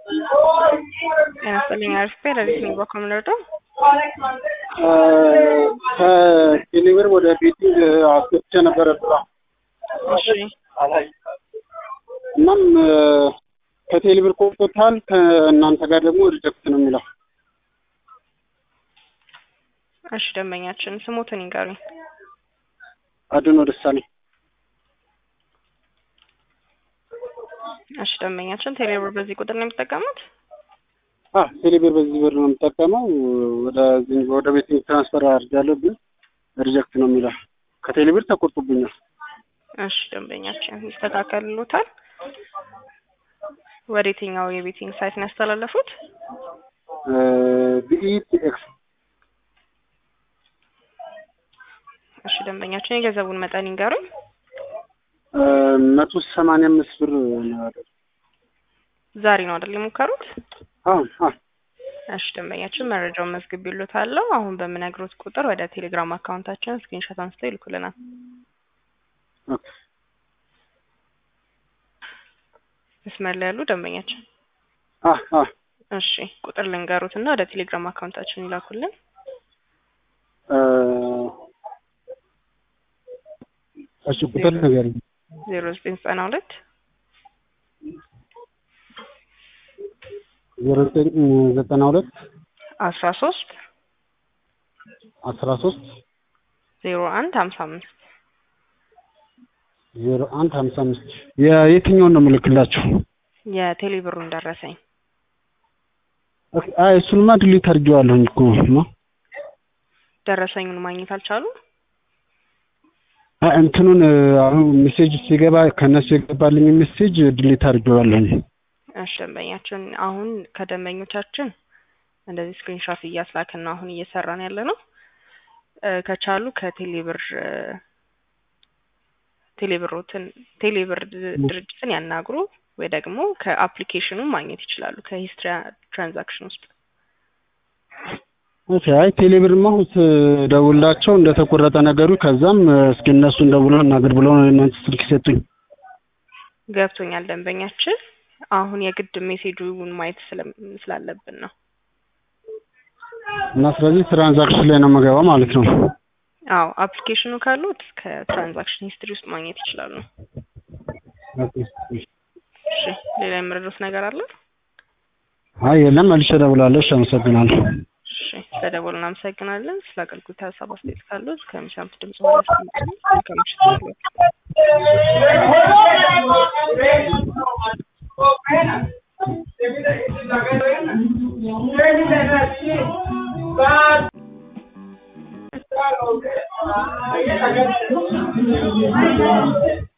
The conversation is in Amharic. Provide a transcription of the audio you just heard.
ጤና ይስጥልኝ አሪፍ ለሊት ነው በኮምነዶ ከቴሌብር ወደ ቤቲንግ አስገብቼ ነበረ ስራ እሺ እናም ከቴሌብር ቆርጦታል። ከእናንተ ጋር ደግሞ ሪጀክት ነው የሚለው። እሺ ደንበኛችን ስሞትን ይንገሩኝ። አድኖ ደሳለኝ እሺ ደንበኛችን ቴሌብር በዚህ ቁጥር ነው የሚጠቀሙት? አ ቴሌብር በዚህ ብር ነው የምጠቀመው። ወደ ወደ ቤቲንግ ትራንስፈር አድርጋለሁ፣ ግን ሪጀክት ነው የሚለው። ከቴሌብር ተቆርጦብኛል። እሺ ደንበኛችን ይስተካከልሎታል። ወደ የትኛው የቤቲንግ ሳይት ነው ያስተላለፉት? ቢኢቲ ኤክስ እሺ ደንበኛችን የገንዘቡን መጠን ይንገሩኝ። መቶ ሰማንያ አምስት ብር ነው ያለው። ዛሬ ነው አይደል የሞከሩት? አሁን አሁን እሺ ደንበኛችን መረጃውን መዝግቤልዎታለሁ። አሁን በምነግሮት ቁጥር ወደ ቴሌግራም አካውንታችን ስክሪንሾት አንስተው ይልኩልናል። ኦኬ መስመር ላይ ያሉ ደንበኛችን አ አ እሺ ቁጥር ልንገሩት እና ወደ ቴሌግራም አካውንታችን ይላኩልን። እሺ ቁጥር ንገሪኝ። ዜሮ ዘጠኝ ዘጠና ሁለት ዜሮ ዘጠኝ ዘጠና ሁለት አስራ ሶስት አስራ ሶስት ዜሮ አንድ ሀምሳ አምስት ዜሮ አንድ ሀምሳ አምስት የየትኛውን ነው የምልክላችሁ? የቴሌብሩን ደረሰኝ ኦኬ፣ አይ እሱንማ ድሊት አድርጌዋለሁኝ እኮ ነው። ደረሰኙን ማግኘት አልቻሉ። አይ እንትኑን አሁን ሜሴጅ ሲገባ ከእነሱ የገባልኝ ሜሴጅ ድሊት አድርጌዋለሁኝ። እሺ ደንበኛችን አሁን ከደንበኞቻችን እንደዚህ ስክሪንሾት እያስላክን ነው አሁን እየሰራን ያለ ነው። እ ከቻሉ ከቴሌብር እ ቴሌብሮትን ቴሌብር ድ- ድርጅትን ያናግሩ ወይ ደግሞ ከአፕሊኬሽኑ ማግኘት ይችላሉ ከሂስትሪ ትራንዛክሽን ውስጥ ኦኬ፣ አይ ቴሌብርማ አሁን ስደውላቸው እንደተቆረጠ ነገሩ፣ ከዛም እስኪ እነሱን ደውለው እናገር ብለው ነው እናንተ ስልክ ሰጡኝ። ገብቶኛል ደንበኛችን አሁን የግድ ሜሴጁን ማየት ስለም- ስላለብን ነው እና ስለዚህ ትራንዛክሽን ላይ ነው የምገባው ማለት ነው። አዎ አፕሊኬሽኑ ካሉት ከትራንዛክሽን ሂስትሪ ውስጥ ማግኘት ይችላሉ ኦኬ፣ እሺ። እሺ ሌላ የምረዱት ነገር አለ አይ የለም፣ መልሼ እደውላለሁ። እሺ፣ አመሰግናለሁ። እሺ ስለደወሉ እናመሰግናለን ስለ አገልግሎት ሀሳብ አስተያየት ካሉት ከሚሰሙት ድምጽ በላይ አስቀምጡ መልካም ምሽት ይሁንልዎት። Bye.